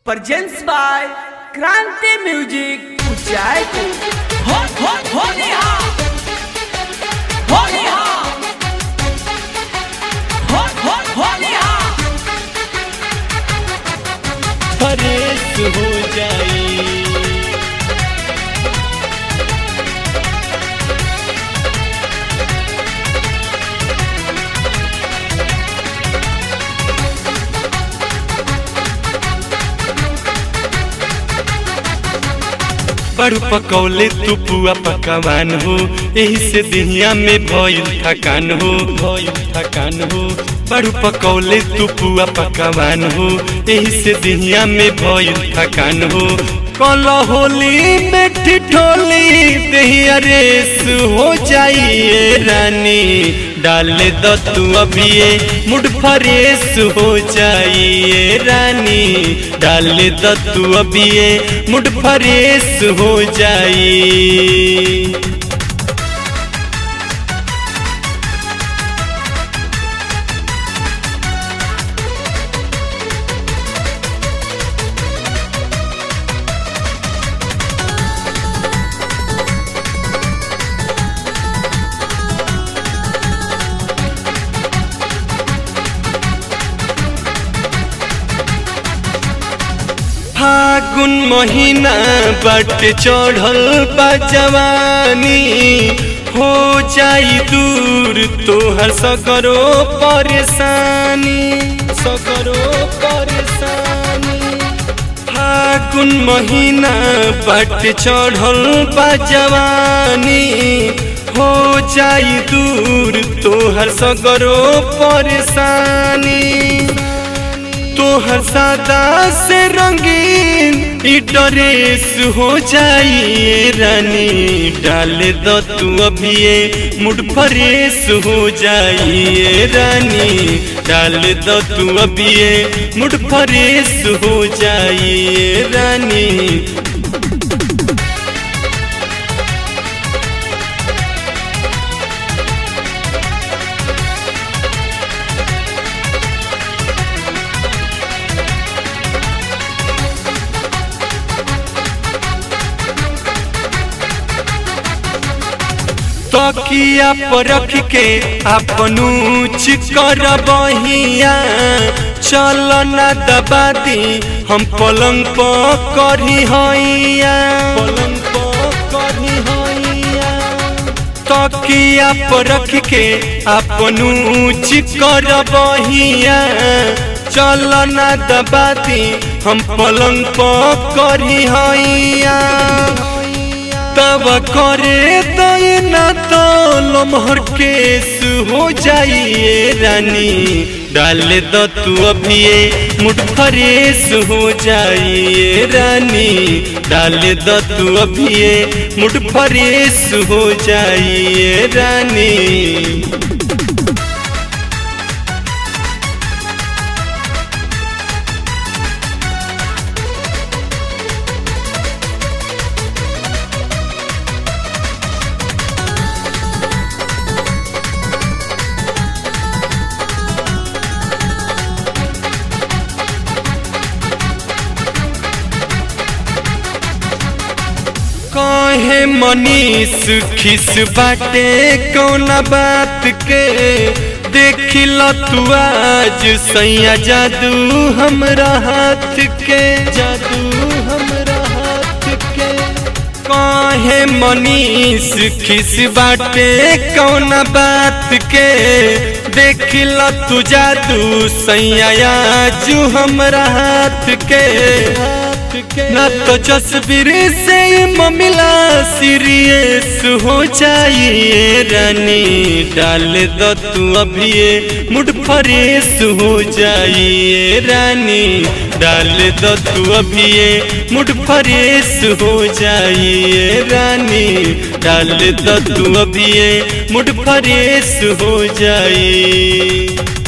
Presents by Kranti Music Ujaipur. हो हो होली हा होली हा हो हो होली हा फरेश हो जाई बड़ू पकौले तू पुआ पकवान हो यही से दिहिया में भइल थकान हो भइल थकान हो बड़ू पकौले तू पुआ पकवान हो यही से दिहिया में भइल थकान हो कल होली में ठिठोली दहिया रेस हो जाइए रानी डाल दो तू अभिये मुड फरेश हो जाइए रानी डाल दो तू अभिये मुड फरेश हो जाई फागुन महीना बट चढ़ल बा जवानी हो जाई दूर तोहर सकरो परेशानी सकरो परेशानी फागुन महीना बट चढ़ल बा जवानी हो जाई दूर तोहर सकरो परेशानी तोहर सादा से रंगीन ई ड्रेस हो जाइए रानी डाल दो तू अभिये मुड फरेश हो जाइए रानी डाल दो तू अभिये मुड फरेश हो जाइए रानी तकिया पर रख के अपनू चिकर बहिया चल न दबा दी हम पलंग पर करी हैया पलंग पर करी हैया तकिया पर रख के अपनू चिकर बहिया चल न दबा दी हम पलंग पर करी हैया तब करे दैना तो लमहर केस हो जाइए रानी डाल दो तू अभिये मुठ फरेश हो जाइए रानी डाल दो तू अभिये मुठ फरेश हो जाइए रानी कहे मनीष खिस बाटे कौन बात के देखिल तू आज सैया जादू हमरा हाथ के जादू हमरा हाथ के कहे मनीष खिस बाटे कौन बात के देखिल तू जादू सैया आजू हमरा हाथ के ना तो जसवीर से ममिला सीरियस हो जाइए रानी डाल दो तू अभिये मुड फरेश हो जाइए रानी डाल दो तू अभिये मुड फरेश हो जाइए रानी डाल दो तू अभिये मुड फरेश हो जाइए